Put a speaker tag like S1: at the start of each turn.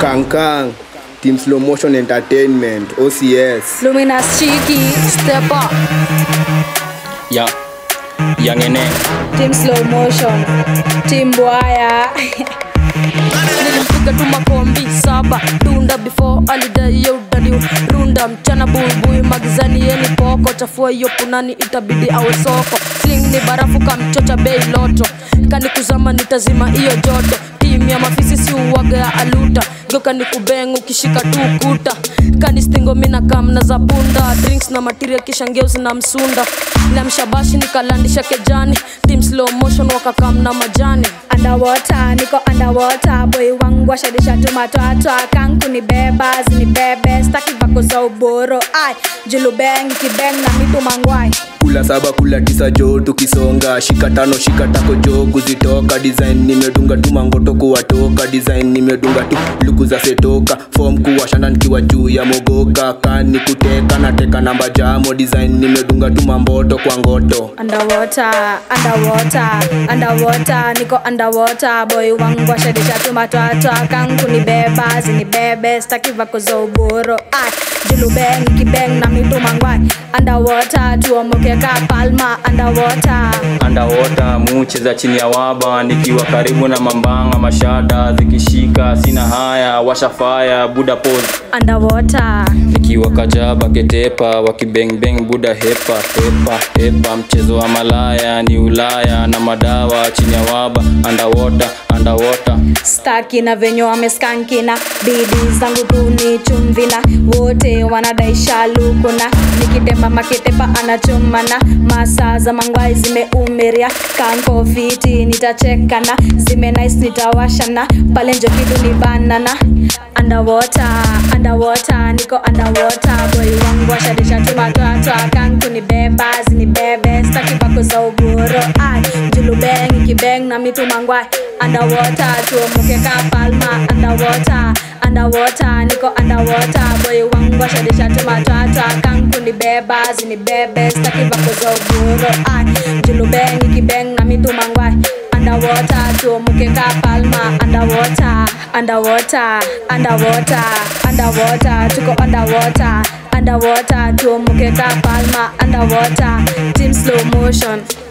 S1: Kankang, Team Slow Motion Entertainment, OCS.
S2: Luminous Cheeky, Step Up,
S3: ya yangene
S2: Team Slow Motion, Team Bwaya.
S4: nilimpiga tu makombi saba dunda before alidai yo udaliwa runda mchana buibui magizani yeni poko chafua hiyo punani itabidi awe soko sling ni barafu kamchocha bei loto kani kuzama nitazima hiyo joto timu ya mafisi si uwaga ya aluta geuka ni kubeng ukishika tu kuta kani stingo mina kamna za punda drinks na material kisha ngeuzi na msunda na mshabashi nikalandisha kejani team slow motion wakakamna majani
S2: Underwater, niko underwater boy wangu washadisha tu matwatwa kanku ni beba zinibebe staki vako za uboro ai julubeng kibeng na mitu mangwai
S1: Kula saba kula tisa jo tukisonga shika tano shika tako jo kuzitoka design nimedunga tu mangoto kuwatoka design nimedunga tu luku za setoka form kuwashana nikiwa juu ya mogoka kani kuteka nateka namba jamo design nimedunga tu mamboto kwa ngoto
S2: underwater underwater underwater niko underwater boy wangu washadisha tu matwatwa kanku ni beba zinibebe staki vako za uboro ai julubeng kibeng na mitu mangwai underwater tuomoke ka palma underwater
S3: andawota mucheza chini ya waba nikiwa karibu na mambanga mashada zikishika sina haya washafaya buda pose
S2: underwater
S3: nikiwa kajaba ketepa wakibengbeng buda hepa hepa hepa mchezo wa malaya ni ulaya na madawa chini ya waba andawota andawota
S2: staki na venye wameskankina bidi zangu tu ni chumvina wote wanadaisha lukuna nikitema makitepa anachumana masaa za mangwai zimeumiria kanko fiti nitachekana zime nice nitawashana pale njo kitu ni banana underwater underwater niko underwater boy wangu washadisha tumatwatwa kanku ni beba zinibebe staki pako za uburo ai julubeng kibeng na mitu mangwai underwater tuomuke ka palma underwater underwater niko underwater boy wangu washadisha tumatwatwa kanku ni beba zinibebe staki pako za uburo ai julubeng kibeng na mitu mangwai underwater tuomuke ka palma underwater underwater underwater underwater tuko underwater underwater tuomuke ka palma underwater team slow motion